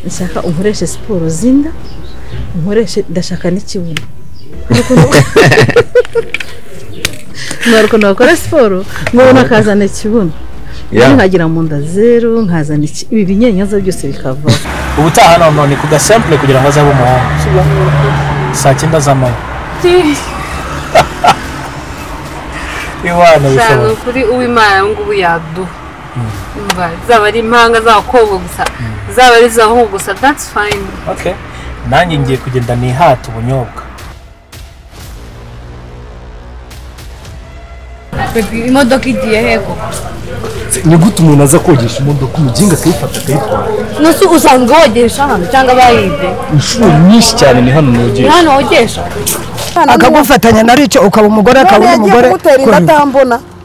nshaka unkoreshe siporo zinda unkoreshe ndashaka n'ikibuno ntabwo nakora siporo nkabona akazana ikibuno nkagira mu nda zeru nkazana ibi binyenyaza byose bikavaho ubutaha noneho ni ku gasampure kugira ngo azabe umuhungu saa cyenda z'amanywa iwana ushaka bishoboye kuri uwimana ubu ngubu yaduha Umva, zaba ari impanga z'abakobwa gusa zaba ari iz'abahungu gusa that's fine okay nanjye ngiye kugenda nihata ubunyobwa imodoka igiye hego ni gute umuntu aza kogesha imodoka umuginga akayifata akayitwara ntuzi usanga wogesha hano cyangwa bayibye inshuro nyinshi cyane ni hano ni nogesha hano wogesha akagufatanya na rico ukaba umugore akaba uri umugore kugutera inda atambona